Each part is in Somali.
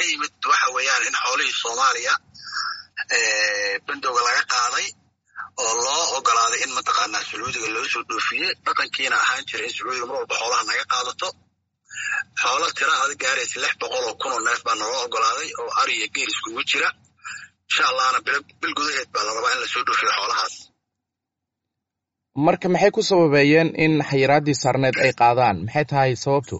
ka yimid waxa weeyaan in xoolihii soomaaliya bandowga laga qaaday oo loo ogolaaday in mataqaanaa sacuudiga loo soo dhoofiyey dhaqankiina ahaan jira in sacuudiga mar walba xoolaha naga qaadato xoolo tira ada gaaraysa lix boqol oo kun oo neef baa naloo ogolaaday oo ari iyo geel iskugu jira insha allahna bil gudaheed baa la rabaa in lasoo dhoofiyo xoolahaas marka maxay ku sababeeyeen in xayiraaddii saarneed ay qaadaan maxay tahay sababtu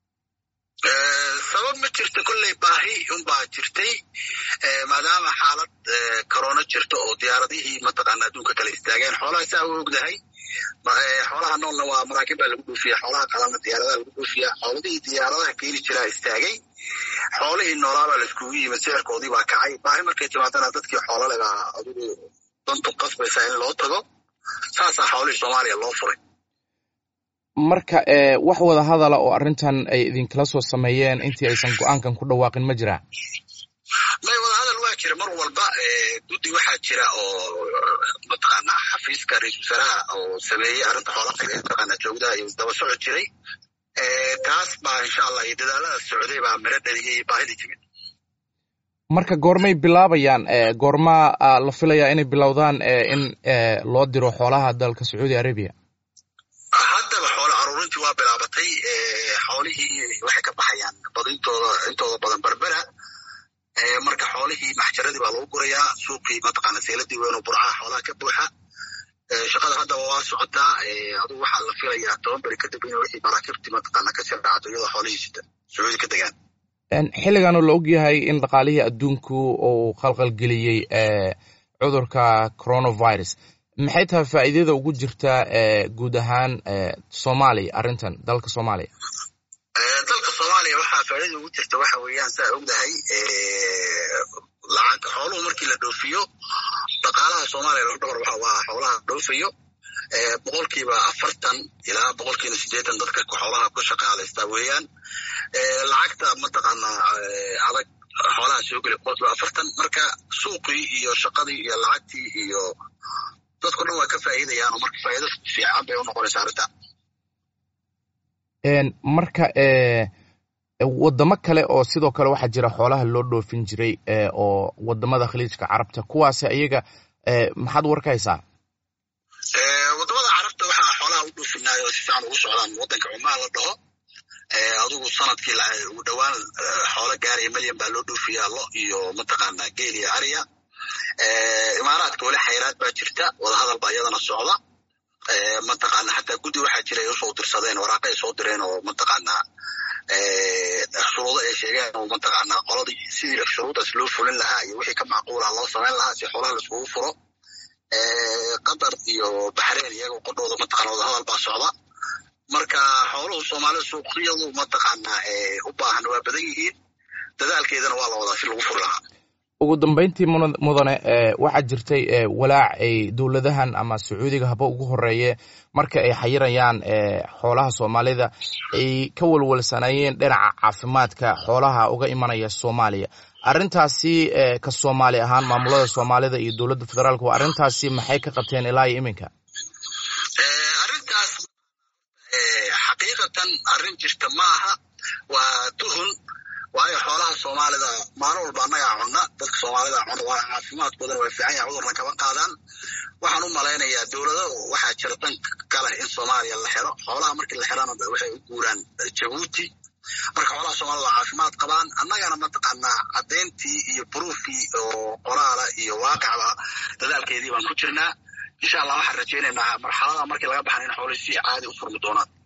sabab ma jirto kolley baahi unbaa jirtay maadaama xaalad corona jirto oo diyaaradihii mataqaana adduunka kale istaageen xoolaha saa u ogdahay xoolaha noolna waa maraakiib baa lagu dhoofiya xoolaha kalena diyaaradaha lagu dhoofiya xooladihii diyaaradaha keeni jiraa istaagay xoolihii noolaabaa la iskugu yimid sicirkoodii baa kacay baahi markay timaadana dadkii xoolale baa adigu dantu qasbaysaa in loo tago saasaa xoolihii soomaaliya loo furay marka wax wada hadala oo arrintan ay idinkala soo sameeyeen intii aysan go-aankan ku dhawaaqin ma jiraa may wada hadal waa jira mar walba guddi waxaa jira oo mataqaanaa xafiiska ra-isul wasaaraha oo sameeyey arrinta xoolaha mataqaanaa joogdaha iyo daba socod jiray taas baa insha allah iyo dadaalada socday baa miro dhaliyey baahidii timid marka goormay bilaabayaan goormaa la filayaa inay bilowdaan in loo diro xoolaha dalka sacuudi arabiya haddaba xoolo aruurintii waa bilaabatay xoolihii waxay ka baxayaan badintooda intooda badan berbera marka xoolihii maxjaradii baa lagu gurayaa suuqii mataqaana seeladii weyn oo burcaha xoolaha ka buuxa shaqada haddaba waa socotaa adugu waxaa la filayaa toban beri kadib in wixii maraakiibtii mataqaana kasii dhacdo iyadoo xoolihii sita sacuudi ka degaan xilligan oo la ogyahay in dhaqaalihii adduunku uu khalqalgeliyey cudurka coronavirus maxay tahay faa'iidada ugu jirta guud ahaan soomaaliya arrintan dalka soomaaliya dalka soomaaliya waxaa faa'iidada ugu jirta waxa weeyaan saa ogdahay lacag xooluhu markii la dhoofiyo dhaqaalaha soomaaliya loo dhabar waxa waa xoolaha dhoofayo boqolkiiba afartan ilaa boqolkiiba siddeetan dadka xoolaha ku shaqaalaysta weeyaan lacagta mataqaanaa adag xoolaha soo geli boqolkiiba afartan marka suuqii iyo shaqadii iyo lacagtii iyo dadku dhan waa ka faa'iidayaan oo marka faa'iido fiican bay u noqonaysaa arrinta marka waddamo kale oo sidoo kale waxaa jira xoolaha loo dhoofin jiray oo waddamada khaliijka carabta kuwaasi iyaga maxaad war ka haysaa waddamada carabta waxaa xoolaha u dhoofinaayo si fiican ugu socdaan waddanka cumaan la dhaho adigu sanadkii ugu dhowaan xoolo gaaraya milyan baa loo dhoofiyaa lo iyo mataqaanaa geel iyo ariya imaaraadka weli xayraad baa jirta wadahadal baa iyadana socda mataqaana xataa guddi waxaa jira ay usoo dirsadeen waraaqa ay soo direen oo mataqaanaa shuruudo ay sheegeen oo mataqaanaa qoladii sidii shuruudaas loo fulin lahaa iyo wixii ka macquula loo samayn lahaa si xoolaha laiskugu furo qatar iyo baxreyn iyaga qodhooda mataqana wadahadal baa socda marka xooluhu soomaalida suuqyadu mataqaanaa u baahan waa badan yihiin dadaalkeedana waa la wadaa si lagu furi lahaa ugu dambeyntii mudane waxaa jirtay walaac ay dowladahan ama sacuudiga haba ugu horeeye marka ay xayirayaan xoolaha soomaalida ay ka walwalsanayeen dhinaca caafimaadka xoolaha uga imanaya soomaaliya arrintaasi ka soomaali ahaan maamulada soomaalida iyo dowladda federaalka waa arrintaasi maxay ka qabteen ilaa iyo iminka arrintaas xaqiiqatan arrin jirta ma aha waa tuhun waayo xoolaha soomaalida maalin walba annagaa cunna dadka soomaalida cuna waa caafimaadkoodana waa fiican yahay cudurna kama qaadaan waxaan u malaynayaa dowlado waxaa jira dan ka leh in soomaaliya la xiro xoolaha markii la xirana waxay u guuraan jabuuti marka xoolaha soomaalida waa caafimaad qabaan annagana mataqaanaa caddayntii iyo buruufkii oo qoraala iyo waaqicba dadaalkeedii baan ku jirnaa insha allah waxaan rajaynaynaa marxalada markii laga baxan in xoolihii si caadi u furmi doonaan